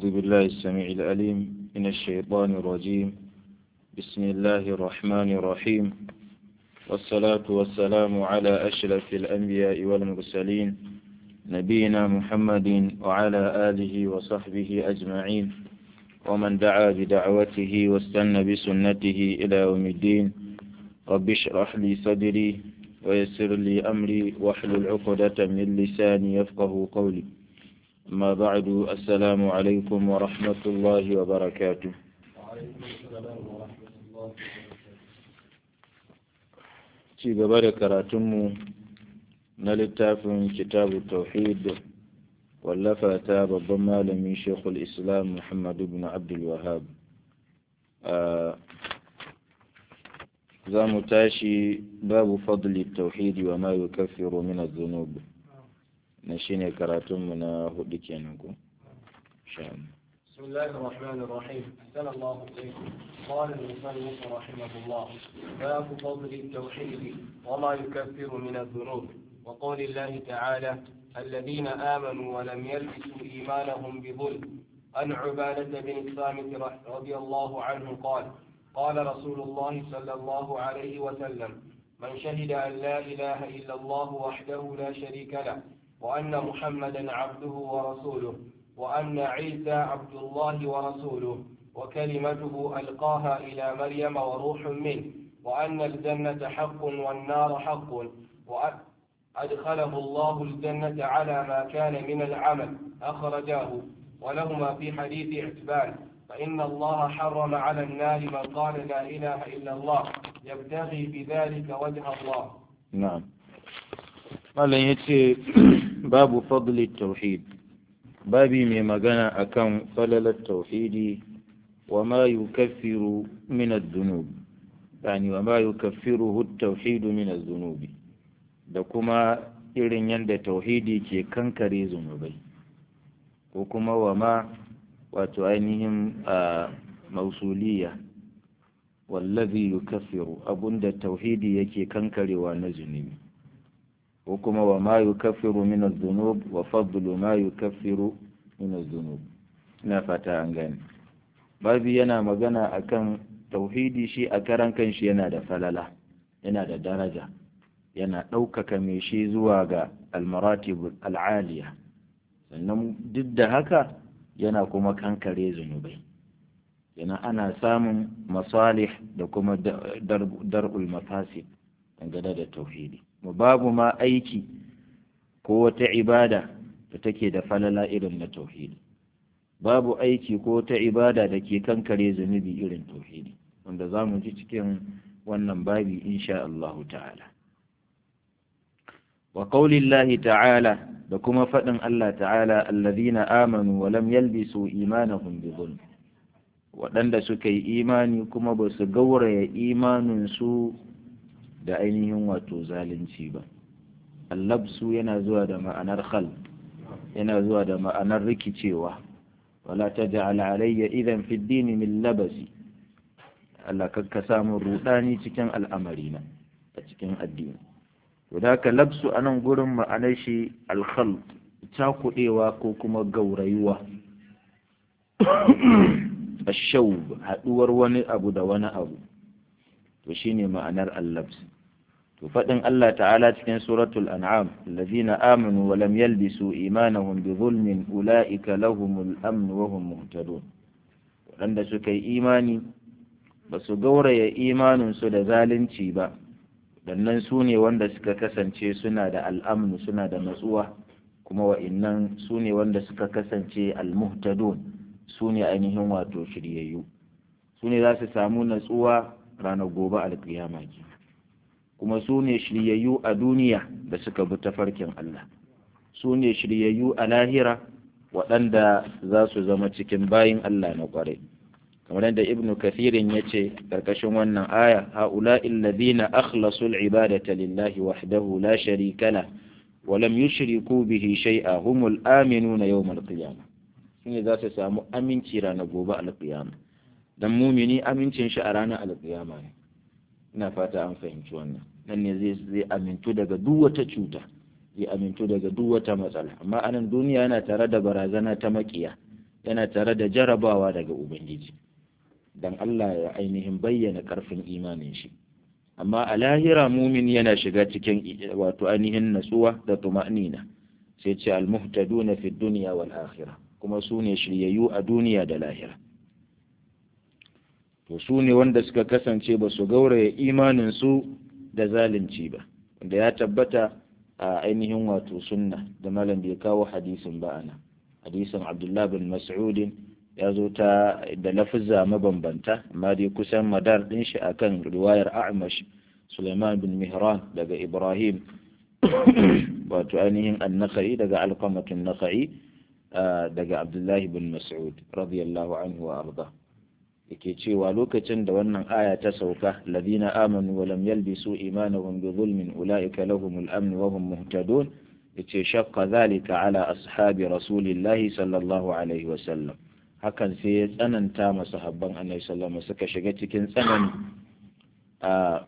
أعوذ بالله السميع العليم من الشيطان الرجيم بسم الله الرحمن الرحيم والصلاة والسلام على أشرف الأنبياء والمرسلين نبينا محمد وعلى آله وصحبه أجمعين ومن دعا بدعوته واستنى بسنته إلى يوم الدين رب اشرح لي صدري ويسر لي أمري واحلل عقدة من لساني يفقه قولي أما بعد السلام عليكم ورحمة الله وبركاته ci gaba da karatunmu na littafin kitabu tauhid wallafa ta babban malamin shekul islam muhammad ibn abdul wahab za mu tashi babu fadli tauhidi wa ma yukaffiru min adh-dhunub na shine karatunmu na hudu kenan ko بسم الله الرحمن الرحيم أحسن الله إليكم قال المصنف رحمه الله باب فضل التوحيد وما يكفر من الذنوب وقول الله تعالى الذين آمنوا ولم يلبسوا إيمانهم بظلم عن عبادة بن الصامت رضي الله عنه قال قال رسول الله صلى الله عليه وسلم من شهد أن لا إله إلا الله وحده لا شريك له وأن محمدا عبده ورسوله وأن عيسى عبد الله ورسوله وكلمته ألقاها إلى مريم وروح منه وأن الجنة حق والنار حق وأدخله الله الجنة على ما كان من العمل أخرجاه ولهما في حديث اعتبان فإن الله حرم على النار من قال لا إله إلا الله يبتغي بذلك وجه الله نعم قال يتي باب فضل التوحيد babi mai magana akan falalar tauhidi wa ma yukaffiru min adh-dhunub yani wa ma yukaffiruhu at-tauhid min adh-dhunubi da kuma irin yadda tauhidi ke kankare zunubai ko kuma wa ma wato ainihin a mausuliya wallazi yukaffiru abunda tauhidi yake kankarewa na zunubi ko kuma wa ma yukaffiru min adh-dhunub wa fadlu ma yukaffiru min adh-dhunub ina fata an gane babi yana magana akan tauhidi shi a karan kanshi yana da falala yana da daraja yana ɗaukaka mai shi zuwa ga almaratib al'aliya sannan duk da haka yana kuma kankare zunubai yana ana samun masalih da kuma dar'ul mafasid dangane da tauhidi mu babu ma aiki ko wata ibada da take da falala irin na tauhidi babu aiki ko wata ibada da ke kankare zunubi irin tauhidi wanda za mu ji cikin wannan babi insha Allah ta'ala wa qaulillahi ta'ala da kuma faɗin Allah ta'ala allazina amanu wa lam yalbisu imanahum bi dhulm waɗanda suka yi imani kuma ba su gauraya imaninsu da ainihin wato zalunci ba allabsu yana zuwa da ma'anar khal yana zuwa da ma'anar rikicewa wala taj'al alayya idan fi ad-din min labasi Allah kakka samu rudani cikin al'amarina a cikin addini to da ka labsu anan gurin ma'anar shi al-khal cakudewa ko kuma gaurayuwa ashawb haduwar wani abu da wani abu to shine ma'anar allabs to fadin Allah ta'ala cikin suratul an'am allazina amanu wa lam yalbisu imanahum bi zulmin ulaika lahumul amn wa hum muhtadun wadanda suka yi imani ba su gauraya imanin su da zalunci ba dannan su ne wanda suka kasance suna da al'amnu suna da natsuwa kuma wa'innan su ne wanda suka kasance al-muhtadun su ne ainihin wato shiryayyu su ne za su samu natsuwa ranar gobe alkiyama ke kuma su ne shiryayyu a duniya da suka bi tafarkin Allah su ne shiryayyu a lahira waɗanda za su zama cikin bayin Allah na ƙwarai kamar yadda ibn kathirin ya ce ƙarƙashin wannan aya ha'ula alladhina akhlasu al-ibadata lillahi wahdahu la sharika la wa lam yushriku bihi shay'a humul aminuna yawm al-qiyamah shine za su samu aminci ranar gobe al-qiyamah dan mumini amincin shi a ranar alƙiyama ne ina fata an fahimci wannan nan ne zai zai amintu daga duk wata cuta zai amintu daga duk wata matsala amma anan duniya yana tare da barazana ta makiya yana tare da jarabawa daga ubangiji dan Allah ya ainihin bayyana karfin imanin shi amma a lahira mumin yana shiga cikin wato ainihin natsuwa da tuma'nina sai ce almuhtaduna fi dunya wal akhirah kuma su ne shiryayyu a duniya da lahira to su ne wanda suka kasance ba su gauraya imanin su da zalunci ba wanda ya tabbata a ainihin wato sunna da malam bai kawo hadisin ba ana hadisin abdullah bin mas'udin ya zo ta da lafizza mabambanta amma dai kusan madar din shi akan riwayar a'mash suleiman bin mihran daga ibrahim wato ainihin annaka'i daga alqamatun naka'i daga abdullahi bin mas'ud radiyallahu anhu wa arda yake cewa lokacin da wannan aya ta sauka ladina amanu wa lam yalbisu imanahum bi zulmin ulaika lahumul amn wa hum muhtadun yace shaqqa dhalika ala ashabi rasulillahi sallallahu alaihi wa sallam hakan sai ya tsananta masa habban annabi sallallahu suka shiga cikin tsanani a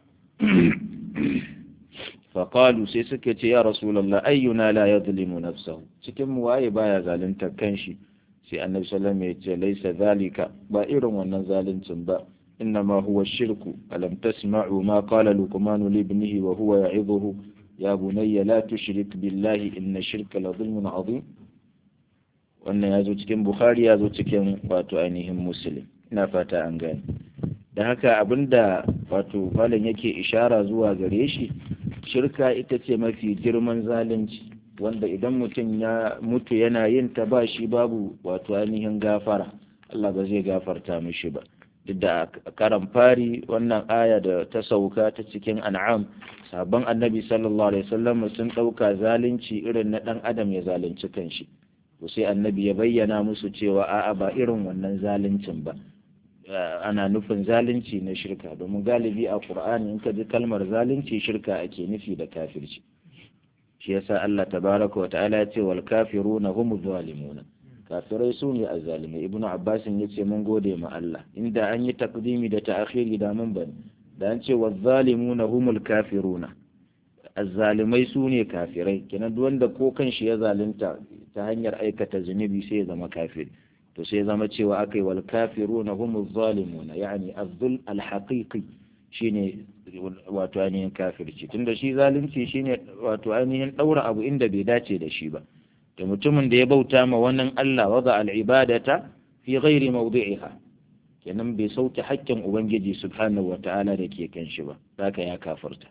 faƙalu sai suka ce ya rasulallah ayyuna la yadhlimu nafsahu cikin mu waye baya zalunta kanshi sai annabi sallallahu alaihi wasallam ya ce laisa zalika ba irin wannan zaluncin ba innama huwa shirku alam tasma'u ma qala luqman li ibnihi wa huwa ya'idhuhu ya bunayya la tushrik billahi inna shirka la dhulmun 'azim wannan ya zo cikin bukhari ya zo cikin wato ainihin muslim ina fata an gane da haka abinda wato malam yake ishara zuwa gare shi shirka ita ce mafi girman zalunci wanda idan mutum ya mutu yana yin ta ba shi babu wato ainihin gafara Allah ba zai gafarta mishi ba duk da karan fari wannan aya da ta sauka ta cikin an'am sabon annabi sallallahu alaihi wasallam sun ɗauka zalunci irin na ɗan adam ya zalunci kanshi to sai annabi ya bayyana musu cewa a'a ba irin wannan zaluncin ba ana nufin zalunci na shirka domin galibi a qur'ani in ka ji kalmar zalunci shirka ake nufi da kafirci shi yasa Allah tabaraka wa ta'ala ya ce wal kafiruna hum zalimuna kafirai su ne azzalimai ibnu abbas ya ce mun gode ma Allah inda an yi takdimi da ta'khiri da mun bane da an ce waz zalimuna humul kafiruna azzalimai su ne kafirai kenan duk wanda ko kan shi ya zalunta ta hanyar aikata zunubi sai ya zama kafiri to sai zama cewa aka yi wal kafiruna humuz zalimuna yani azzul alhaqiqi shine wato ainihin kafirci tunda shi zalunci shine wato ainihin daura abu inda bai dace da shi ba da mutumin da ya bauta ma wannan Allah wada al-ibadata fi ghairi mawdi'iha kenan bai sauke haƙƙin ubangiji subhanahu wata'ala da ke kan shi ba haka ya kafirta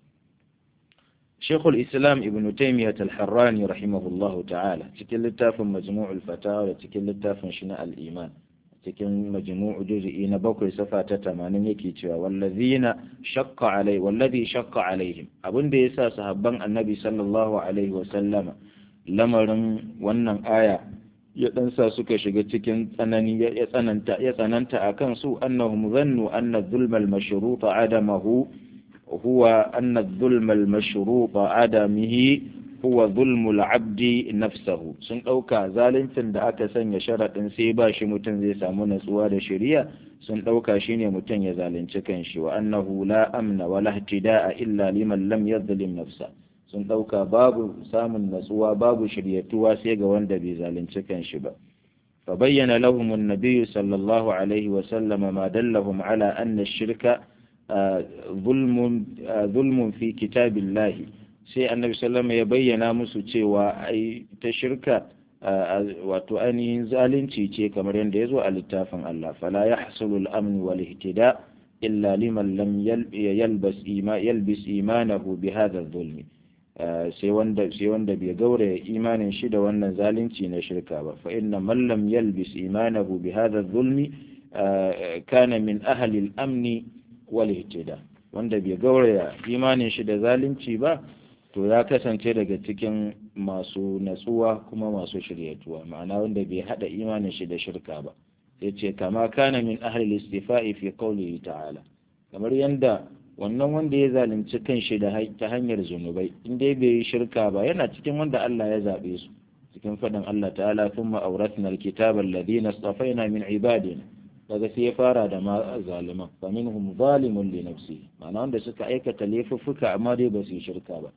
Sheikhul Islam Ibn Taymiyyah Al-Harrani rahimahullahu ta'ala cikin littafin Majmu'ul Fatawa da cikin littafin shi na Al-Iman cikin majmu'u juz'i na bakwai safa ta 80 yake cewa wallazina shaqqa alai wallazi shaqqa alaihim abinda yasa sahabban Annabi sallallahu alaihi wa sallama lamarin wannan aya ya dan sa suka shiga cikin tsanani ya tsananta ya tsananta akan su annahum zannu anna dhulma al-mashruta adamahu هو أن الظلم المشروط عدمه هو ظلم العبد نفسه sun ɗauka zaluncin da aka sanya sharaɗin sai ba shi mutum zai samu natsuwa da shari'a sun ɗauka shine mutum ya zalunci kanshi wa annahu la amna wala ihtida'a illa liman lam yadhlim nafsa sun ɗauka babu samun natsuwa babu shiryatuwa sai ga wanda bai zalunci kanshi ba فبين لهم النبي صلى الله عليه وسلم ما دلهم على أن الشرك zulmun fi kitabillahi sai annabi sallama ya bayyana musu cewa ai ta shirka wato ainihin zalunci ce kamar yadda ya zo a littafin Allah fala ya hasulu al'amni wal ihtida illa liman lam yalbas yalbis imanahu bi hadha zulmi sai wanda sai wanda bai gauraya imanin shi da wannan zalunci na shirka ba fa inna man lam yalbis imanahu bi hadha zulmi kana min ahli al-amni walihtida wanda bai gauraya imanin shi da zalunci ba to ya kasance daga cikin masu natsuwa kuma masu shiryatuwa ma'ana wanda bai hada imanin shi da shirka ba sai ce kama kana min ahli istifa'i fi qawlihi ta'ala kamar yanda wannan wanda ya zalunci kanshi da ta hanyar zunubai in dai bai yi shirka ba yana cikin wanda Allah ya zabe su cikin faɗin Allah ta'ala thumma awrathna alkitaba alladhina istafaina min ibadina daga sai ya fara da ma zaliman fa minhum zalimun li nafsi ma'ana wanda suka aikata laifuffuka amma dai ba su yi shirka ba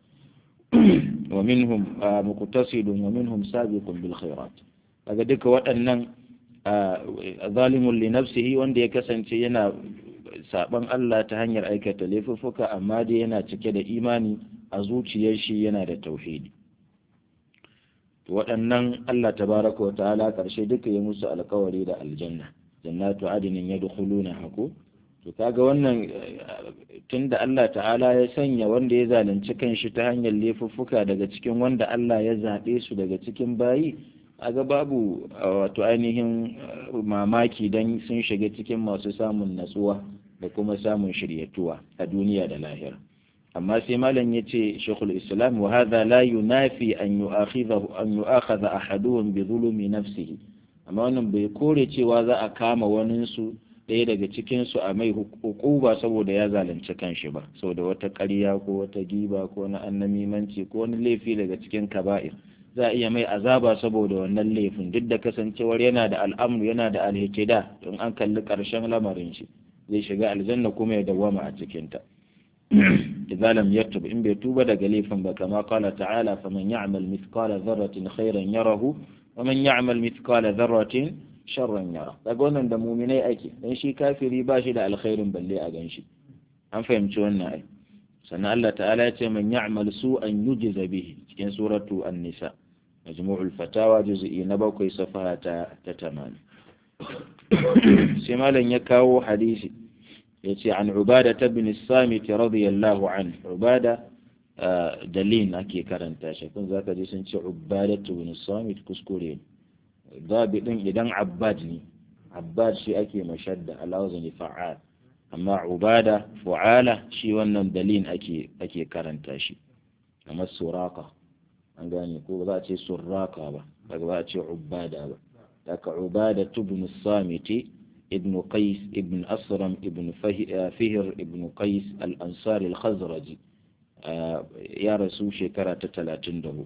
wa minhum muqtasidun wa minhum sabiqun bil khairat daga duka waɗannan zalimun li nafsihi wanda ya kasance yana saban Allah ta hanyar aikata laifuffuka amma dai yana cike da imani a zuciyar shi yana da tauhidi waɗannan Allah tabaraka wa ta'ala ƙarshe duka ya musu alkawari da aljanna jannatu adinin yadkhuluna hako to kaga wannan tunda Allah ta'ala ya sanya wanda ya zalunci kanshi ta hanyar laifuffuka daga cikin wanda Allah ya zaɓe su daga cikin bayi aga babu wato ainihin mamaki don sun shiga cikin masu samun natsuwa da kuma samun shiryatuwa a duniya da lahira amma sai malam ya ce shekul islam wa hadha la yunafi an yu'akhidhahu an yu'akhadha ahaduhum bi zulumi nafsihi amma wannan bai kore cewa za a kama wanin su ɗaya daga cikin su a mai hukuba saboda ya zalunci kanshi ba saboda wata ƙarya ko wata giba ko na annamimanci ko wani laifi daga cikin kaba'ir za a iya mai azaba saboda wannan laifin duk da kasancewar yana da al'amru yana da alhikida don an kalli ƙarshen lamarin shi zai shiga aljanna kuma ya dawwama a cikinta idza lam yatub in bai tuba daga laifin ba kama qala ta'ala faman ya'mal mithqala dharratin khairan yarahu wa man ya'mal mithqala dharratin sharran yara daga wannan da muminai ake dan shi kafiri ba shi da alkhairin balle a ganshi an fahimci wannan ai sannan Allah ta'ala ya ce man ya'mal su'an yujza bihi cikin suratu an-nisa majmu'ul fatawa juz'i na bakwai safaha ta ta tamani sai malam ya kawo hadisi yace an ubada ibn samit radiyallahu anhu ubada dalil ake karanta shi kun zaka ji sun ce ubada ibn samit kuskure babi din idan abbad ne abbad shi ake mashadda alawzani fa'al amma ubada fu'ala shi wannan dalil ake ake karanta shi kamar suraka an gane ko za a ce surraka ba daga ba a ce ubada ba daga ubada ibn samiti ابن قيس ابن أسرم ابن فهر ابن قيس الأنصار الخزرجي يا رسول شكرا تتلاتين دهو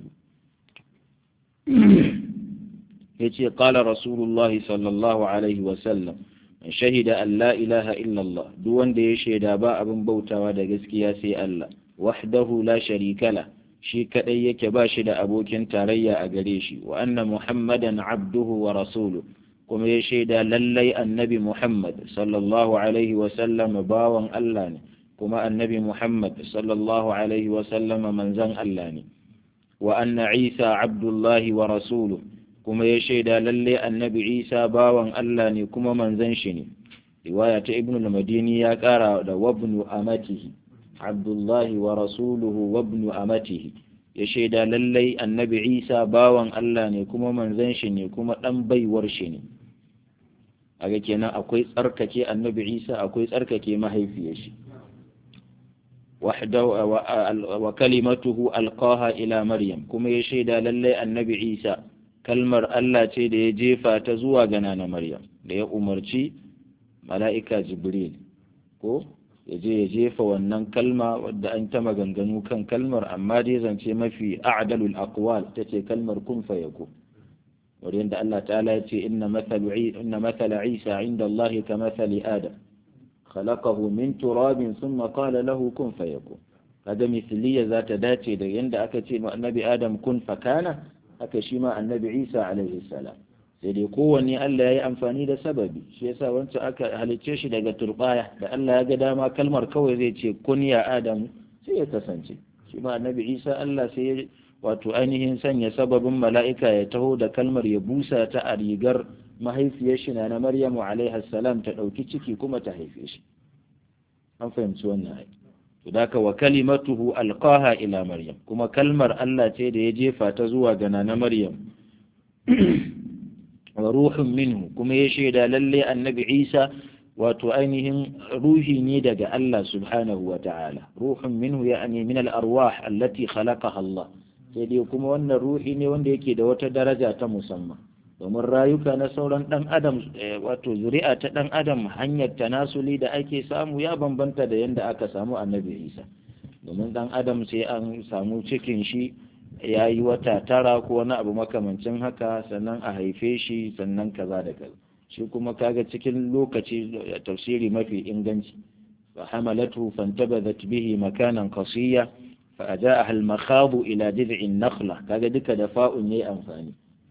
يتي قال رسول الله صلى الله عليه وسلم من شهد أن لا إله إلا الله دون دي شهد باء بن بوتا ودقسك يا سي الله وحده لا شريك له shi kaɗai yake ba shi da abokin tarayya a gare shi wa anna muhammadan abduhu wa rasuluhu kuma ya shaida lallai annabi Muhammad sallallahu Alaihi wasallam bawan Allah ne, kuma annabi Muhammad sallallahu Alaihi wasallam manzan Allah ne, wa anna Isa abdullahi wa rasulu kuma ya shaida lallai annabi Isa bawan Allah ne kuma manzan shi ne. Riwaya ta Ibn al-Madini ya ƙara da wabnu amatihi, abdullahi wa rasuluhu wabnu amatihi. ya shaida lallai annabi Isa bawan Allah ne kuma manzan shi ne kuma ɗan baiwar shi ne. aga kenan akwai tsarkake annabi isa akwai tsarkake mahaifiyar shi wa kalimatuhu alqaha ila maryam kuma ya shaida lallai annabi isa kalmar Allah ce da ya jefa ta zuwa ga nana maryam da ya umarci mala'ika jibril ko ya je ya jefa wannan kalma wadda an ta maganganu kan kalmar amma dai zance mafi a'dalul aqwal tace kalmar kun fayakun ولأن الله تعالى يتي إن مثل, عي... إن مثل عيسى عند الله كمثل آدم خلقه من تراب ثم قال له كن فيكون هذا مثلية ذات داتي دا يند أكتي النبي آدم كن فكان أكشيما النبي عيسى عليه السلام sai dai kowanne Allah ya yi amfani da sababi shi yasa wancan aka halicce shi daga turbaya da Allah ya ga dama kalmar kawai zai ce kun ya Adamu sai ya kasance shi ma annabi Isa Allah sai ya wato ainihin sanya sababin mala'ika ya taho da kalmar ya busa ta a rigar mahaifiyar shi na Maryamu alaiha salam ta ɗauki ciki kuma ta haife shi an fahimci wannan ai to da wa kalimatuhu alqaha ila Maryam kuma kalmar Allah ce da ya jefa ta zuwa ga na Maryam wa ruhun minhu kuma ya shaida lalle annabi Isa wato ainihin ruhi ne daga Allah subhanahu wa ta'ala ruhun minhu ya'ani min al-arwah allati khalaqaha Allah sai dai kuma wannan ruhi ne wanda yake da wata daraja ta musamman domin rayuka na sauran dan adam wato zuri'a ta dan adam hanyar tanasuli da ake samu ya bambanta da yanda aka samu annabi Isa domin dan adam sai an samu cikin shi ya yi wata tara ko wani abu makamancin haka sannan a haife shi sannan kaza da kaza shi kuma kaga cikin lokaci tafsiri mafi inganci fa hamalatu fantabadat bihi makanan qasiya fa ajaaha al-makhadu ila jid'in nakhla kaga duka da fa'un yayi amfani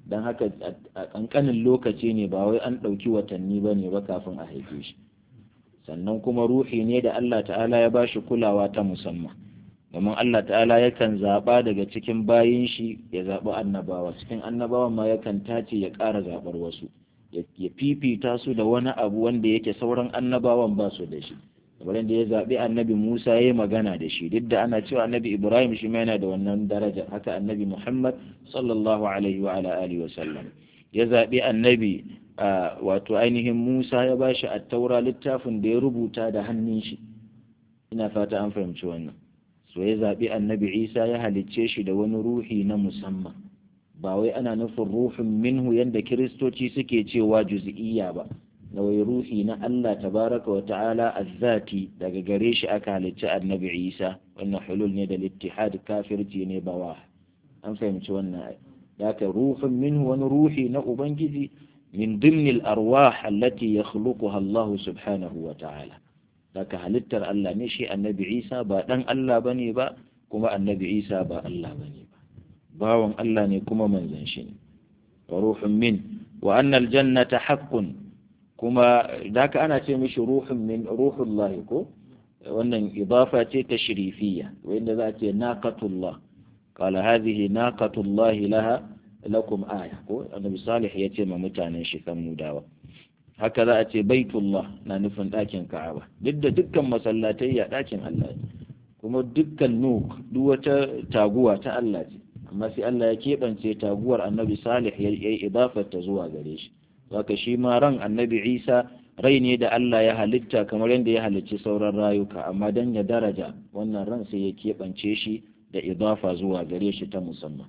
don haka a ƙanƙanin lokaci ne ba wai an ɗauki watanni ba ne ba kafin a haife shi sannan kuma ruhi ne da Allah ta'ala ya ba shi kulawa ta musamman domin Allah ta'ala yakan zaɓa daga cikin bayin shi ya zaɓi annabawa cikin annabawan ma yakan tace ya ƙara zaɓar wasu ya fifita su da wani abu wanda yake sauran annabawan ba su da shi kamar da ya zaɓi annabi Musa ya yi magana da shi duk da ana cewa annabi Ibrahim shi yana da wannan daraja haka annabi Muhammad sallallahu alaihi wa ala alihi wa sallam ya zaɓi annabi wato ainihin Musa ya ba shi attaura littafin da ya rubuta da hannun shi ina fata an fahimci wannan so ya zaɓi annabi Isa ya halicce shi da wani ruhi na musamman ba wai ana nufin ruhin minhu yadda kiristoci suke cewa juz'iyya ba na wai ruhi na Allah tabaraka wa ta'ala azzati daga gare shi aka halicci annabi Isa wannan hulul ne da littihad kafirci ne bawa an fahimci wannan haka ruhin minhu wani ruhi na ubangiji min dimnil arwah allati yakhluquha Allah subhanahu wa ta'ala daga halittar Allah ne shi annabi Isa ba dan Allah bane ba kuma annabi Isa ba Allah bane ba bawan Allah ne kuma manzon shi ne wa ruhun min wa anna aljannata haqqun kuma daka ana ce mishi ruhun min ruhullah ko wannan idafa ce ta shirifiyya wanda za a ce naqatullah qala hadhihi naqatullah laha lakum aya ko annabi salih ya ce ma mutanen shi kan mudawa haka za a ce baitullah na nufin ɗakin ka'aba duk da dukkan masallatai ya ɗakin Allah kuma dukkan nuk duk wata taguwa ta Allah ce amma sai Allah ya keɓance taguwar annabi salih ya yi idafar ta zuwa gare shi haka shi ma ran annabi isa rai ne da Allah ya halitta kamar yadda ya halicci sauran rayuka amma dan ya daraja wannan ran sai ya keɓance shi da idafa zuwa gare shi ta musamman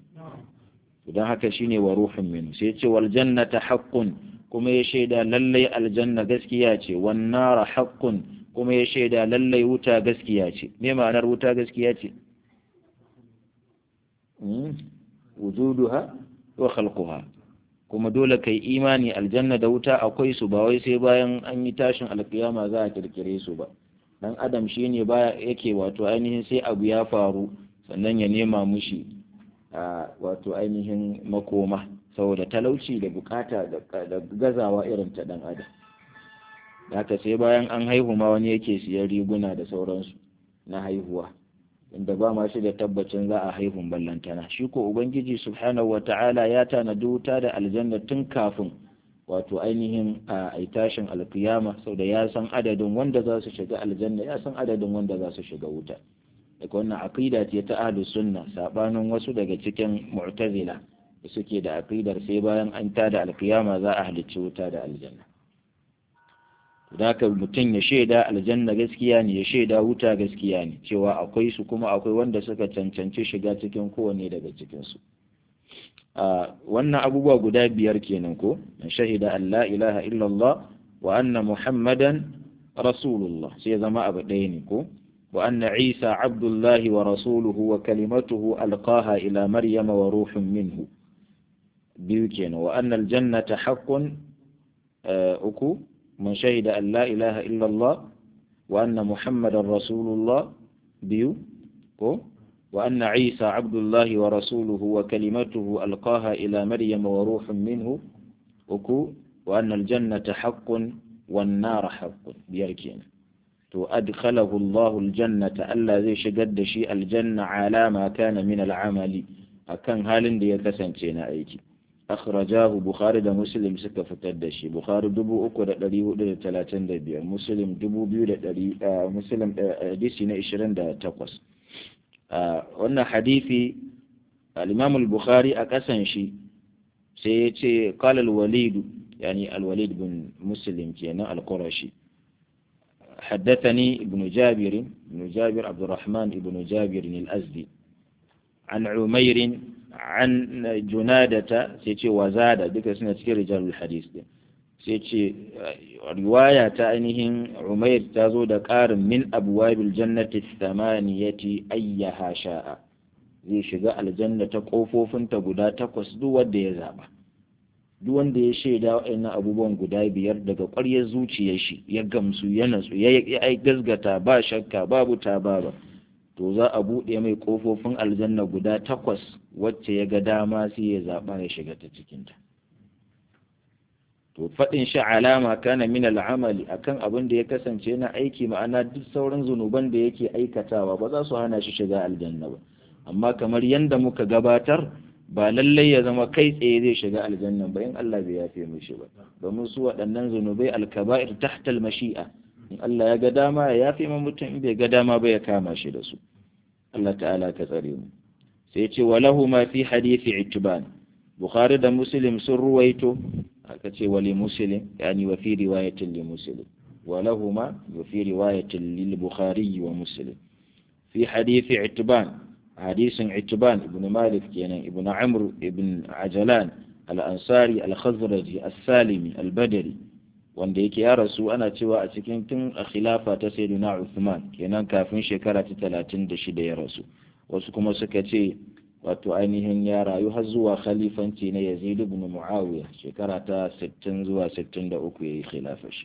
don haka shine wa ruhun min sai ce wal jannata haqqun kuma ya shaida lallai aljanna gaskiya ce wan nara haqqun kuma ya shaida lallai wuta gaskiya ce me ma'anar wuta gaskiya ce wujuduha wa khalquha kuma dole kai imani aljanna da wuta akwai su ba wai sai bayan an yi tashin alkiyama za a kirkire su ba dan adam shine baya yake wato ainihin sai abu ya faru sannan ya nema mushi a wato ainihin makoma saboda talauci da bukata da gazawa irin ta dan adam haka sai bayan an haihu ma wani yake siyan riguna da sauransu na haihuwa inda ba ma shi da tabbacin za a haihun ballantana shi ko ubangiji subhanahu wata'ala ya tanadi wuta da aljanna tun kafin wato ainihin a tashin alkiyama sau da ya san adadin wanda za su shiga aljanna ya san adadin wanda za su shiga wuta daga wannan aqida ce ta ahlus sunna sabanin wasu daga cikin mu'tazila da suke da aqidar sai bayan an tada alkiyama za a halicci wuta da aljanna da haka mutum ya shaida aljanna gaskiya ne ya shaida wuta gaskiya ne cewa akwai su kuma akwai wanda suka cancanci shiga cikin kowane daga cikinsu wannan abubuwa guda biyar kenan ko shahida an la ilaha illallah wa anna muhammadan rasulullah sai zama abu ɗaya ne ko wa anna isa abdullahi wa rasuluhu wa kalimatuhu alqaha ila maryama wa ruhun minhu biyu kenan wa anna aljannata haqqun uku من شهد أن لا إله إلا الله وأن محمد رسول الله بيو وأن عيسى عبد الله ورسوله وكلمته ألقاها إلى مريم وروح منه وكو وأن الجنة حق والنار حق بيركين تو أدخله الله الجنة ألا زي شقد شيء الجنة على ما كان من العمل أكن هالن دي كسنتين أيتي أخرجاه بخاري دا مسلم سكا فتدشي بخاري دبو أكو دا دلي دا تلاتين دا بير مسلم دبو بيو دا دلي آه مسلم آه ديسي نيشرين دا تقوس آه وانا حديثي الإمام البخاري أكسن شي سيتي قال الوليد يعني الوليد بن مسلم كينا القرشي حدثني ابن جابر ابن جابر عبد الرحمن ابن جابر الأزدي عن عمير عن جنادة سيتي وزادة بك سنة رجال الحديث دي سيتي رواية تأنيهم عمير تزود قار من أبواب الجنة الثمانية أيها شاء zai shiga aljanna ta ƙofofinta guda takwas duk wanda ya zaɓa duk wanda ya shaida waɗannan abubuwan guda biyar daga ƙwaryar zuciyar shi ya gamsu ya natsu ya gazgata ba shakka babu ta ba to za a buɗe mai ƙofofin aljanna guda takwas wacce ya ga dama sai ya zaɓa ya shiga ta cikinta to faɗin shi alama kana min al'amali akan abin da ya kasance na aiki ma'ana duk sauran zunuban da yake aikatawa ba za su hana shi shiga aljanna ba amma kamar yadda muka gabatar ba lallai ya zama kai tsaye zai shiga aljanna ba in Allah bai yafe mishi ba domin su waɗannan zunubai alkaba'ir tahtal mashi'a in Allah ya ga dama ya yafe ma mutum in bai ga dama ba ya kama shi da su Allah ta'ala ka tsare mu sai ce walahu ma fi hadisi ittiban bukhari da muslim sun ruwaito aka ce wali muslim yani wa fi riwayatin li muslim walahu ma wa fi riwayatin lil bukhari wa muslim fi hadisi ittiban hadisin ittiban ibn malik kenan ibn amr ibn ajalan al-ansari al-khazraji as-salimi al-badri wanda yake ya rasu ana cewa a cikin tun a khilafa ta sayyidina Uthman kenan kafin shekara ta 36 ya rasu wasu kuma suka ce wato ainihin ya rayu har zuwa khalifanci na Yazid ibn Muawiya shekara ta 60 zuwa 63 yayi khilafa shi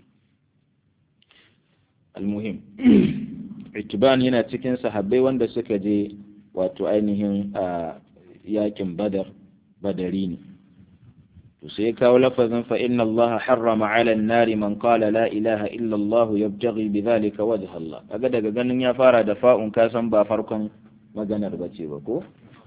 almuhim Itban yana cikin sahabbai wanda suka je wato ainihin a yakin Badar Badari ne to sai kawo lafazin fa inna Allah harrama ala an-nari man qala la ilaha illa Allah yabtaghi bidhalika wajha Allah kaga daga ganin ya fara da fa'un ka san ba farkon maganar bace ba ko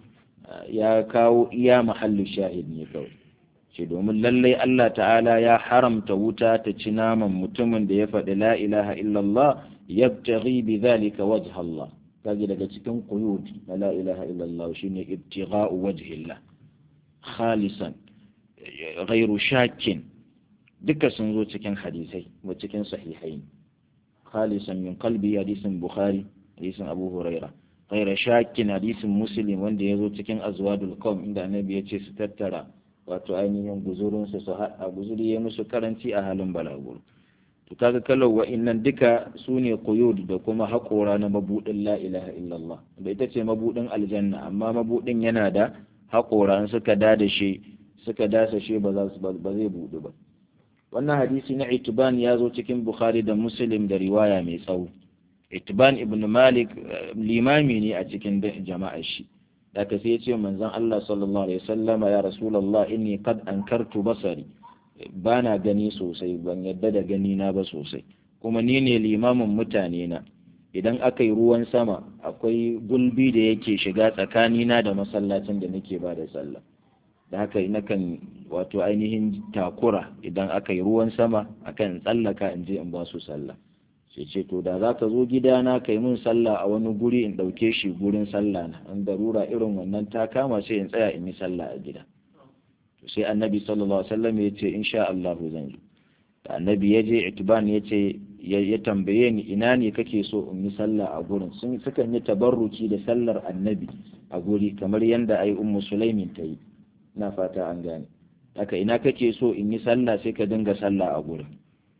ya kawo iya mahallu shahid ne kawai ce domin lallai Allah ta'ala ya haramta wuta ta ci naman mutumin da ya faɗi la ilaha illa Allah yabtaghi bidhalika wajha Allah kaji daga cikin quyud na la ilaha illa Allah shine ibtigha'u wajhi Allah khalisan غير شاك duka sun zo cikin hadisai wa cikin sahihai khalisan min qalbi hadisin bukhari hadisin abu huraira ghaira shakin hadisin muslim wanda ya zo cikin azwadul qawm inda annabi ya ce su tattara wato ainihin guzurin su su hada guzuri ya musu karanci a halin balaguro to kaga kallau wa'annan duka su ne quyud da kuma haƙora na mabudin la ilaha illallah da ita ce mabudin aljanna amma mabudin yana da haƙora suka da da shi suka dasa shi ba za su ba zai buɗu ba wannan hadisi na itiban ya zo cikin bukhari da muslim da riwaya mai tsawo itiban ibn malik limami ne a cikin jama'ar shi da ka sai ce manzon Allah sallallahu alaihi wasallama ya rasulullah inni qad ankartu basari bana gani sosai ban yadda da gani na ba sosai kuma ni ne limamin mutane na idan aka yi ruwan sama akwai gulbi da yake shiga tsakanina da masallacin da nake ba da sallah da haka nakan wato ainihin takura idan aka yi ruwan sama akan tsallaka in je in ba su sallah sai ce to da za ka zo gidana ka yi min sallah a wani guri in ɗauke shi gurin sallah na in darura irin wannan ta kama sai in tsaya in yi sallah a gida sai annabi sallallahu alaihi wasallam ya ce insha Allah zan zo da annabi ya je itiban ya ce ya tambaye ni ina ne kake so in yi sallah a gurin sun sukan yi tabarruki da sallar annabi a guri kamar yadda ai ummu sulaimin ta yi na fata an gane haka ina kake so in yi sallah sai ka dinga sallah a gurin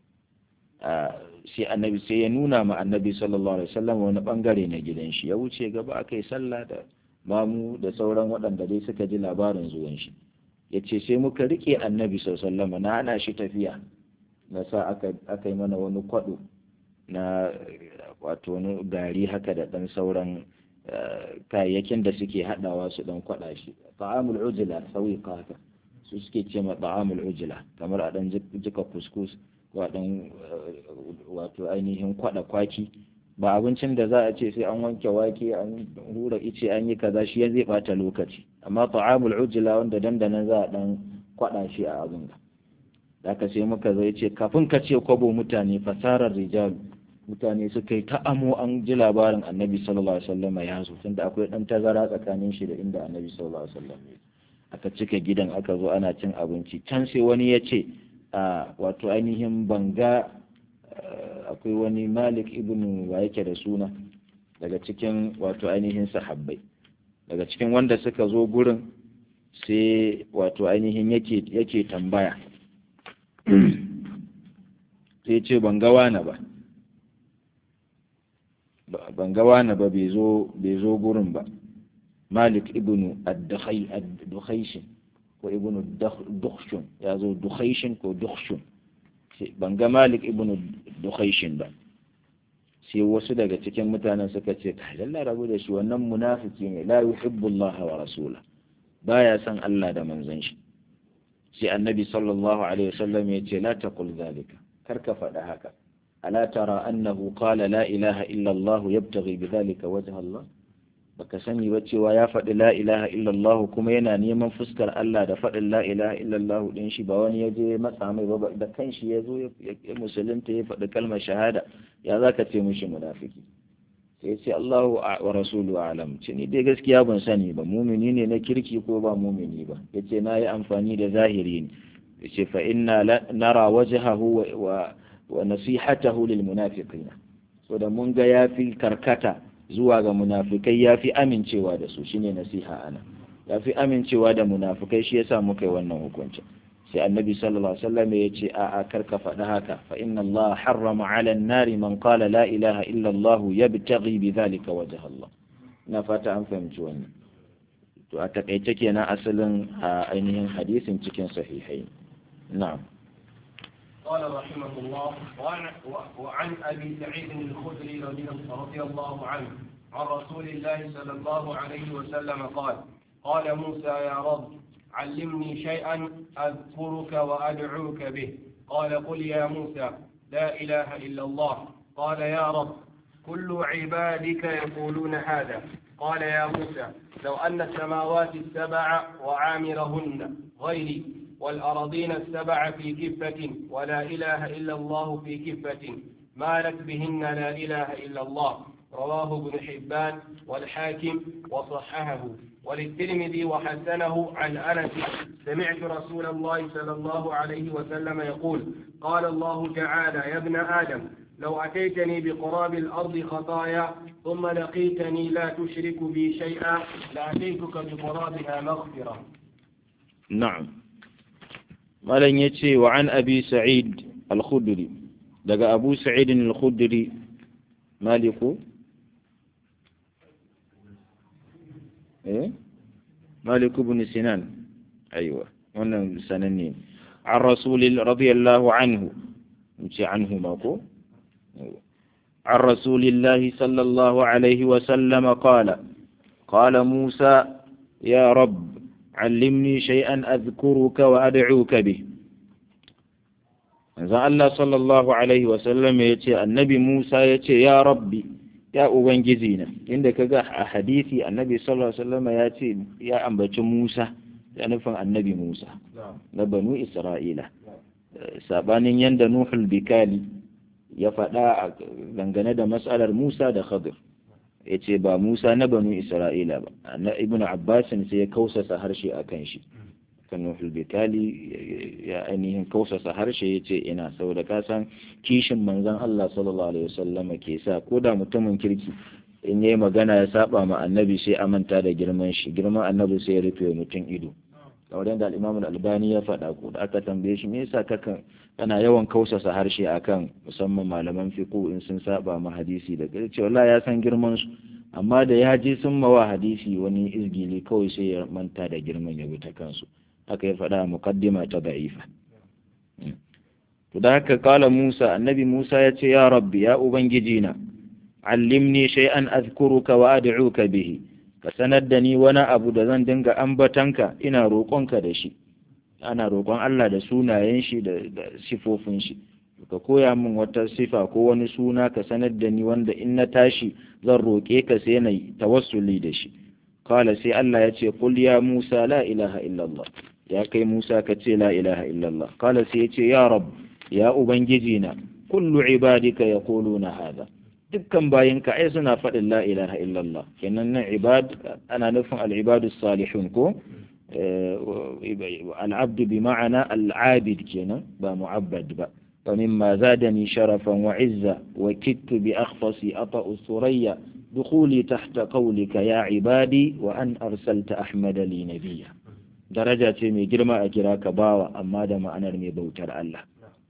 sai annabi sai ya nuna ma annabi sallallahu alaihi wasallam wani bangare na gidan shi ya wuce gaba aka yi sallah da mamu da sauran waɗanda dai suka ji labarin zuwan shi ya ce sai muka rike annabi sallallahu alaihi wasallam na hana shi tafiya na sa aka aka yi mana wani kwado na wato wani gari haka da ɗan sauran kayayyakin da suke haɗawa su ɗan kwaɗa shi ta'amul ujula sauyiqa haka su suke ce ma ta'amul ujula kamar a ɗan jika kuskus ko a ɗan wato ainihin kwaɗa kwaki ba abincin da za a ce sai an wanke wake an hura ice an yi kaza shi ya zai ɓata lokaci amma ta'amul ujula wanda dandanan za a ɗan kwaɗa shi a abin da aka sai muka zai ce kafin ka ce kwabo mutane fasarar rijalu mutane suka yi ta amo an ji labarin annabi sallallahu alaihi wasallam ya zo tunda akwai dan tazara tsakanin shi da inda annabi sallallahu alaihi wasallam ya aka cika gidan aka zo ana cin abinci can sai wani ya ce a wato ainihin banga akwai wani malik ibn wa yake da suna daga cikin wato ainihin sahabbai daga cikin wanda suka zo gurin sai wato ainihin yake yake tambaya sai ce ban ga wani ba ban ga wani ba bai zo gurin ba malik ibnu ad-dukhayshin ko ibnu dukhshun ya zo dukhayshin ko dukhshun ban ga malik ibnu dukhayshin ba sai wasu daga cikin mutanen suka ce kai lalla rabu da shi wannan munafiki ne la yuhibbullah wa rasula baya son Allah da manzon shi sai annabi sallallahu alaihi wasallam ya ce la taqul zalika kar ka faɗa haka ala tara annahu qala la ilaha illa Allah yabtaghi bidhalika wajha Allah baka sani ba cewa ya faɗi la ilaha illallah kuma yana neman fuskar Allah da faɗin la ilaha illallah din shi ba wani ya je matsa mai ba da kanshi ya zo ya musulunta ya faɗi kalmar shahada ya za ka ce mushi munafiki sai ce Allahu wa rasulu alam ce ni dai gaskiya ban sani ba mumini ne na kirki ko ba mumini ba yace na yi amfani da zahiri ne yace fa inna nara wajhahu wa wa nasihatahu lil munafiqina so da mun ga yafi karkata zuwa ga munafikai ya fi amincewa da su shine nasiha ana ya fi amincewa da munafikai shi yasa muka yi wannan hukuncin sai annabi sallallahu alaihi wasallam ya ce a a karka faɗi haka fa inna Allah harrama ala nari man qala la ilaha illa Allah yabtaghi bi dhalika wajha Allah ina fata an fahimci wannan to a takaice kenan asalin a ainihin hadisin cikin sahihai na'am قال رحمه الله وعن, وعن أبي سعيد الخدري رضي الله عنه عن رسول الله صلى الله عليه وسلم قال قال موسى يا رب علمني شيئا أذكرك وأدعوك به قال قل يا موسى لا إله إلا الله قال يا رب كل عبادك يقولون هذا قال يا موسى لو أن السماوات السبع وعامرهن غيري والأراضين السبع في كفة ولا إله إلا الله في كفة مالت بهن لا إله إلا الله رواه ابن حبان والحاكم وصححه وللترمذي وحسنه عن أنس سمعت رسول الله صلى الله عليه وسلم يقول قال الله تعالى يا ابن آدم لو أتيتني بقراب الأرض خطايا ثم لقيتني لا تشرك بي شيئا لأتيتك بقرابها مغفرة نعم malam ya ce wa an abi sa'id al-khudri daga abu sa'id al-khudri maliku eh maliku ibn sinan aiwa wannan sananne an rasulil radiyallahu anhu ce anhu ma ko عن رسول الله صلى الله عليه وسلم قال قال موسى يا رب علمني شيئا أذكرك وأدعوك به manzon Allah sallallahu alaihi wasallam ya ce annabi Musa ya ce ya rabbi ya ubangiji na inda kaga a hadisi annabi sallallahu alaihi wasallam ya ce ya ambaci Musa ya nufin annabi Musa na banu Isra'ila sabanin yanda Nuhul Bikali ya faɗa dangane da matsalar Musa da Khadir ya ce ba Musa na banu Isra'ila ba na Ibn Abbasin sai ya kausasa harshe a kan shi kan Nuhul Bitali ya ainihin kausasa harshe ya ce ina saboda ka san kishin manzon Allah sallallahu alaihi wasallam ke sa ko da mutumin kirki in yayi magana ya saba ma annabi sai a manta da girman shi girman annabi sai ya rufe mutum ido kamar yadda al-Imam al-Albani ya faɗa ko da aka tambaye shi me yasa kakan kana yawan kausasa harshe akan musamman malaman fiqh in sun saba ma hadisi da ce wallahi ya san girman su amma da ya je sun mawa hadisi wani izgili kawai sai ya manta da girman ya ta kansu haka ya faɗa muqaddima ta da'ifa to da haka kala Musa annabi Musa ya ce ya rabbi ya ubangiji na allimni shay'an azkuruka wa ad'uka bihi ka sanar da ni wani abu da zan dinga ambatanka ina roƙonka da shi ana roƙon Allah da sunayen shi da sifofin shi ka koya min wata sifa ko wani suna ka sanar da ni wanda in na tashi zan roƙe ka sai na tawassuli da shi kala sai Allah ya ce qul ya Musa la ilaha illallah ya kai Musa ka ce la ilaha illallah kala sai ya ce ya rab ya ubangiji na kullu ibadika yaquluna hada dukkan bayinka ai suna faɗin la ilaha illallah kenan nan ibad ana nufin al-ibadu salihun ko العبد بمعنى العابد كنا بمعبد با فمما زادني شرفا وعزا وكدت بأخفصي أطأ الثريا دخولي تحت قولك يا عبادي وأن أرسلت أحمد لي نبيا درجة مي جرما أجراك باوا أما دم أنا مي بوتر الله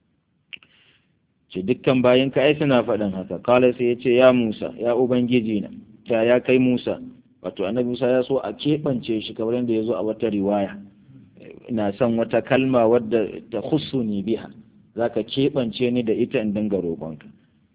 ce dukkan bayanka ai suna faɗin haka kala sai ya ce ya Musa ya ubangiji na ta ya kai Musa wato annabi Musa ya so a keɓance shi kamar yadda ya zo a wata riwaya ina son wata kalma wadda ta ni biha za ka keɓance ni da ita in dinga roƙonka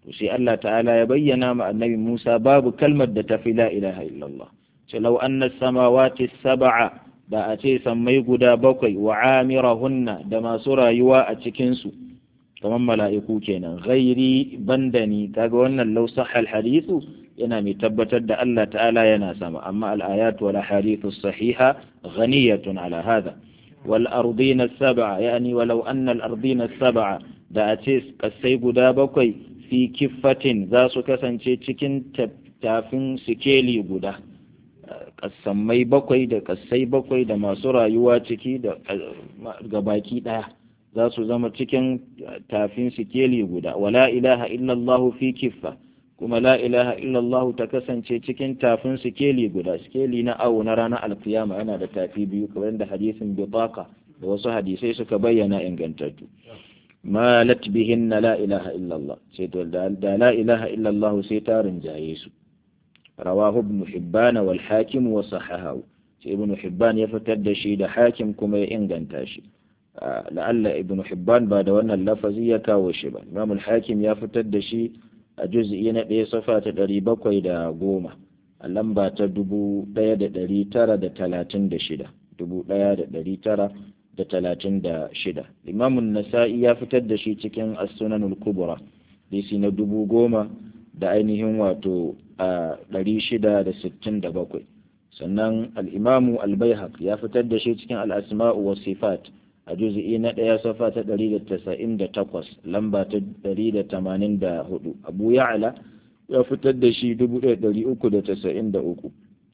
to sai Allah ta'ala ya bayyana ma annabi Musa babu kalmar da tafi la ilaha illallah ce law anna samawati sab'a da a ce sammai guda bakwai wa amirahunna da masu rayuwa a cikin su kamar mala'iku kenan ghairi bandani kaga wannan law sahha hadithu yana mai tabbatar da Allah ta'ala yana sama amma al-ayat wal hadithu sahiha ghaniyatun ala hadha wal ardina sab'a yani walau anna al ardina sab'a da a ce kasai guda bakwai fi kiffatin za su kasance cikin tafin sikeli guda kasammai bakwai da kasai bakwai da masu rayuwa ciki da gabaki daya za su zama cikin tafin sikeli guda wala ilaha illallah fi kiffa kuma la ilaha illallah ta kasance cikin tafin sikeli guda sikeli na awo na ranar alkiyama yana da tafi biyu kamar da hadisin bitaka da wasu hadisai suka bayyana ingantattu malat bihin na la ilaha illallah sai to da la ilaha illallah sai ta rinjaye su rawahu ibn hibban wal hakim wa sahahahu sai ibn hibban ya fitar da shi da hakim kuma ya inganta shi la'alla ibn hibban ba da wannan lafazi ya kawo shi ba imam al-hakim ya fitar da shi a juz'i na ɗaya safa ta ɗari bakwai da goma a lamba ta dubu ɗaya da ɗari tara da talatin da shida dubu ɗaya da ɗari tara da talatin da shida imamun nasa'i ya fitar da shi cikin as-sunanul kubra disi na dubu goma da ainihin wato a ɗari shida da sittin da bakwai sannan al'imamu al-baihaq ya fitar da shi cikin al-asma'u wa sifat a juzi'i na ɗaya safa ta ɗari da tasa'in da takwas lamba ta ɗari da tamanin da hudu abu ya'ala ya fitar da shi dubu ɗaya ɗari uku da tasa'in da uku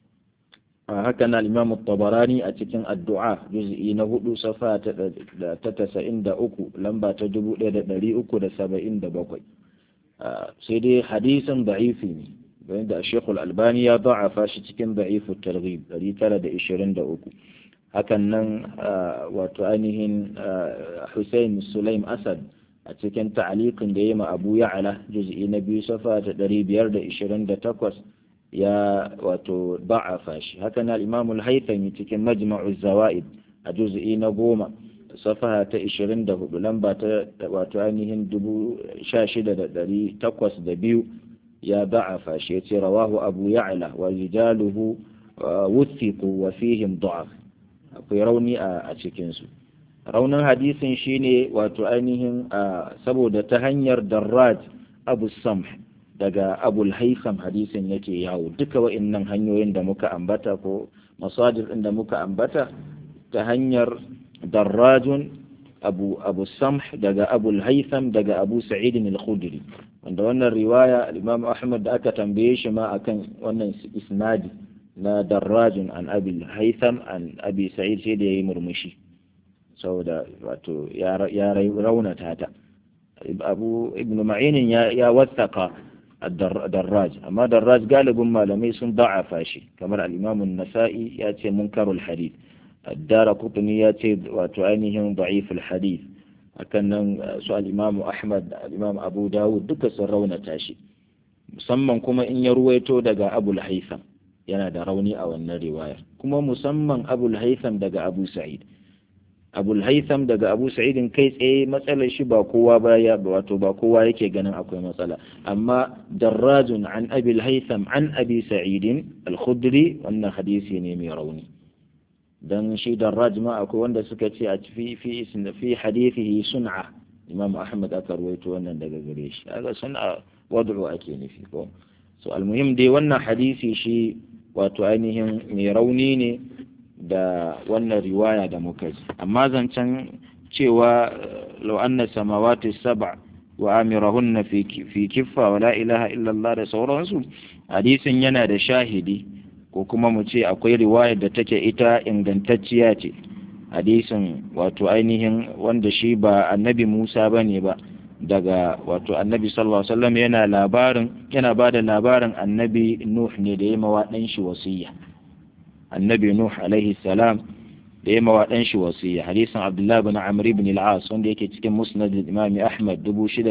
a haka na imamu tabarani a cikin addu'a juzi'i na hudu safa ta tasa'in da uku lamba ta dubu ɗaya da ɗari uku da saba'in da bakwai sai dai hadisin da'ifi ne bayan da shekul albani ya da'afa shi cikin da'ifu targhib ɗari tara da ishirin da uku hakan nan wato ainihin Hussein Sulaim Asad a cikin ta'aliqin da ya ma Abu Ya'la juz'i na biyu safa ta 528 ya wato da'afa shi hakan al-Imam al-Haythami cikin Majma'u Zawaid a juz'i na goma safa ta 24 lamba ta wato ainihin 16802 ya da'afa shi yace rawahu Abu Ya'la wa rijaluhu wuthiqu wa fihim da'af akwai rauni a cikinsu raunin hadisin shine wato ainihin saboda ta hanyar darraj abu samh daga abul haitham hadisin yake yawo duka wa'innan hanyoyin da muka ambata ko masajir ɗin da muka ambata ta hanyar darrajun abu abu samh daga abul haitham daga abu sa'idin al-khudri wanda wannan riwaya al-imam ahmad da aka tambaye shi ma akan wannan isnadi na darrajin an abi haitham an abi sa'id sai da yayi murmushi saboda wato ya raunata ta abu ibn ma'inin ya wattaka darraj amma darraj galibin malamai sun da'afa shi kamar al-imam an-nasa'i ya ce munkarul hadith ad-dara qutni ya ce wato ainihin da'iful hadith hakan nan su al-imam ahmad da al-imam abu dawud duka sun raunata shi musamman kuma in ya ruwaito daga abul haitham yana da rauni a wannan riwayar kuma musamman abul haitham daga abu sa'id abul haitham daga abu sa'idin kai tsaye matsalar shi ba kowa ba ya wato ba kowa yake ganin akwai matsala amma darrajun an abil haitham an abi sa'idin al-khudri wannan hadisi ne mai rauni dan shi darraj ma akwai wanda suka ce a fi fi fi hadithihi sun'a imam ahmad aka ruwaito wannan daga gare shi kaga sun'a wad'u ake nufi ko so almuhim dai wannan hadisi shi wato ainihin mai rauni ne da wannan riwaya da muka ji amma zancen cewa law anna samawati sab'a wa amirahunna fi fi kiffa wa la ilaha illa Allah da sauransu hadisin yana da shahidi ko kuma mu ce akwai riwayar da take ita ingantacciya ce hadisin wato ainihin wanda shi ba annabi Musa bane ba daga wato annabi sallallahu alaihi wasallam yana labarin yana bada labarin annabi Nuh ne da ya mawa dan shi wasiya annabi Nuh alaihi salam da ya mawa dan shi wasiya hadisin Abdullah ibn Amr ibn al-As wanda yake cikin Musnad Imam Ahmad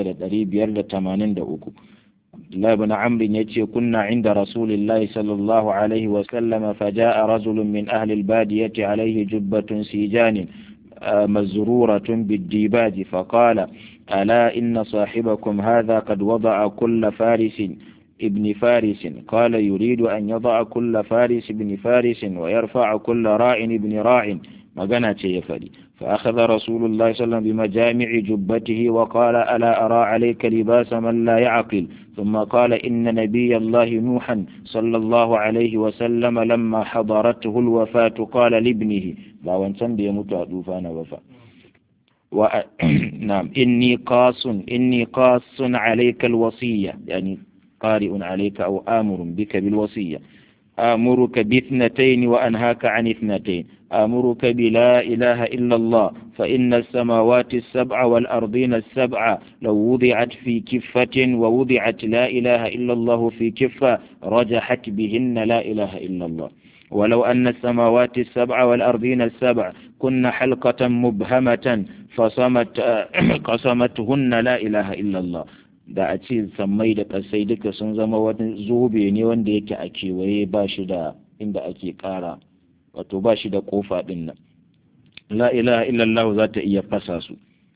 6583 Abdullah ibn Amr yace kunna inda Rasulillahi sallallahu alaihi wasallam faja'a rajulun min ahli al-badiyati alaihi jubbatun sijanin مزرورة بالديباج فقال ألا إن صاحبكم هذا قد وضع كل فارس ابن فارس قال يريد أن يضع كل فارس ابن فارس ويرفع كل راع ابن راع magana ce ya faɗi fa akhadha rasulullahi sallallahu bi majami'i jubbatihi wa qala ala ara alayka libasa man la ya'qil thumma qala inna nabiyallahi nuhan sallallahu alayhi wa sallam lamma hadarathu alwafatu qala libnihi ba wancan da ya mutu a dufa na ba fa wa na'am inni qasun inni qasun alayka alwasiyya yani qari'un alayka aw amurun bika bilwasiyya آمرك باثنتين وأنهاك عن اثنتين آمرك بلا إله إلا الله فإن السماوات السبع والأرضين السبع لو وضعت في كفة ووضعت لا إله إلا الله في كفة رجحت بهن لا إله إلا الله ولو أن السماوات السبع والأرضين السبع كن حلقة مبهمة فصمت قسمتهن لا إله إلا الله da a ce sammai da ƙasai duka sun zama wani zobe ne wanda yake a kewaye ba shi da inda ake ƙara wato ba shi da ƙofa ɗin nan la ilaha illallah za ta iya fasa su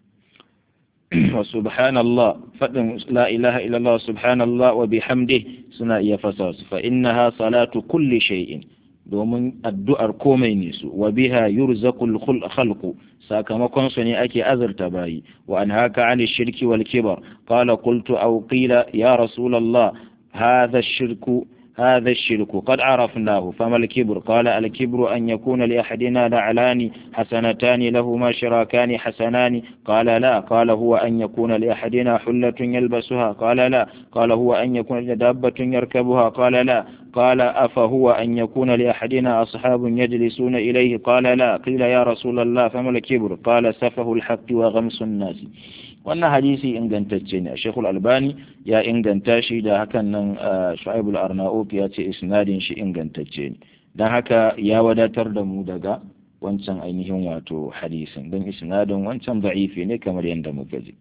wa subhanallah faɗin la ilaha illallah subhanallah wa bihamdih suna iya fasa su fa innaha salatu kulli shay'in domin addu'ar komai ne su wa biha yurzaqul khalqu sakamakon su ne ake azurta bayi wa an haka an shirki wal kibar qala qultu aw qila ya rasulullah hadha ash-shirku هذا الشرك قد عرفناه فما الكبر قال الكبر أن يكون لأحدنا نعلان حسنتان لهما شراكان حسنان قال لا قال هو أن يكون لأحدنا حلة يلبسها قال لا قال هو أن يكون دابة يركبها قال لا قال أفهو أن يكون لأحدنا أصحاب يجلسون إليه قال لا قيل يا رسول الله فما الكبر قال سفه الحق وغمس الناس wannan hadisi ingantacce ne shekul albani ya inganta shi da hakan nan shu'aibul arnaut ya ce isnadin shi ingantacce ne don haka ya wadatar da mu daga wancan ainihin wato hadisin don isnadin wancan da'ifi ne kamar yadda muka ji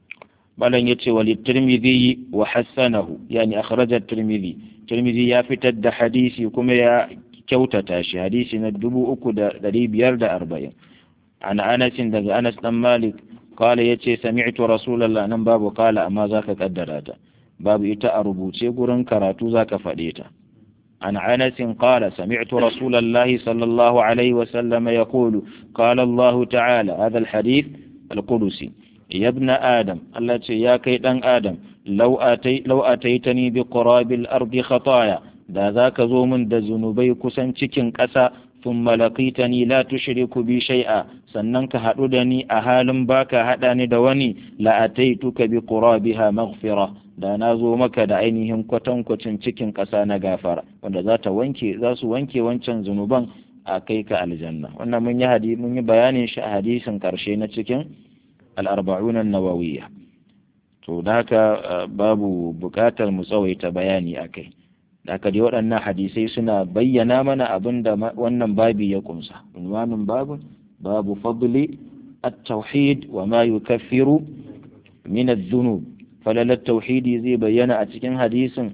balan ya ce wali tirmidhi wa hassanahu yani akhraja tirmidhi tirmidhi ya fitar da hadisi kuma ya kyautata shi hadisi na dubu uku da ɗari biyar da arba'in an anasin daga anas dan malik قال يتي سمعت رسول الله نن باب قال أما ذاك قدراتا باب إتا أربوتي قرن كراتو ذاك فديتا عن عنس قال سمعت رسول الله صلى الله عليه وسلم يقول قال الله تعالى هذا الحديث القدسي يا ابن آدم التي يا كيدن آدم لو, أتي لو أتيتني بقراب الأرض خطايا da za ka zo min da zunubai kusan cikin ƙasa ثم لقيتني لا تشرك بي شيئا sannan ka haɗu da ni a halin baka haɗa ni da wani la'ataituka bi qurabiha maghfira da na zo maka da ainihin kwatankwacin cikin ƙasa na gafara wanda za ta wanke za su wanke wancan zunuban a kai ka aljanna wannan mun yi hadi mun yi bayanin shi a hadisin karshe na cikin al-arba'un an-nawawiyya to da haka babu buƙatar mu tsawaita bayani akai da aka dai waɗannan hadisai suna bayyana mana abin da wannan babi ya kumsa unwanin babun babu fadli at-tauhid wa ma yukaffiru min adh-dhunub falalar tauhidi zai bayyana a cikin hadisin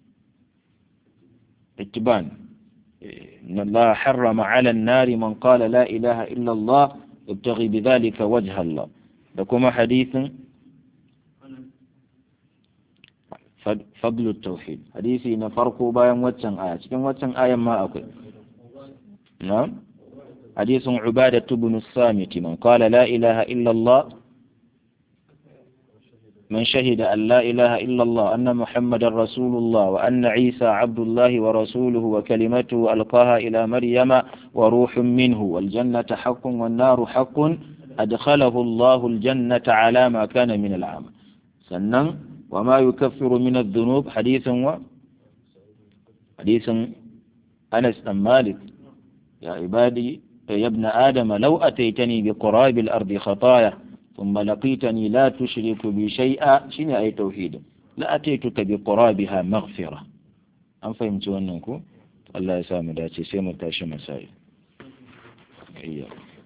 ittiban إن الله حرم على النار من قال لا إله إلا الله يبتغي بذلك وجه الله لكم حديث فضل التوحيد حديثي نفرق بايم واتسن آية كم واتسن آية ما أقول نعم حديث عبادة بن الصامت من قال لا إله إلا الله من شهد أن لا إله إلا الله أن محمد رسول الله وأن عيسى عبد الله ورسوله وكلمته ألقاها إلى مريم وروح منه والجنة حق والنار حق أدخله الله الجنة على ما كان من العمل سنن وما يكفر من الذنوب حديث و حديث أنس بن مالك يا عبادي يا ابن آدم لو أتيتني بقراب الأرض خطايا ثم لقيتني لا تشرك بي شيئا شنو أي توحيد لأتيتك بقرابها مغفرة أم فهمت أنكم الله يسامح داتي سيمر تاشي مسائل إياك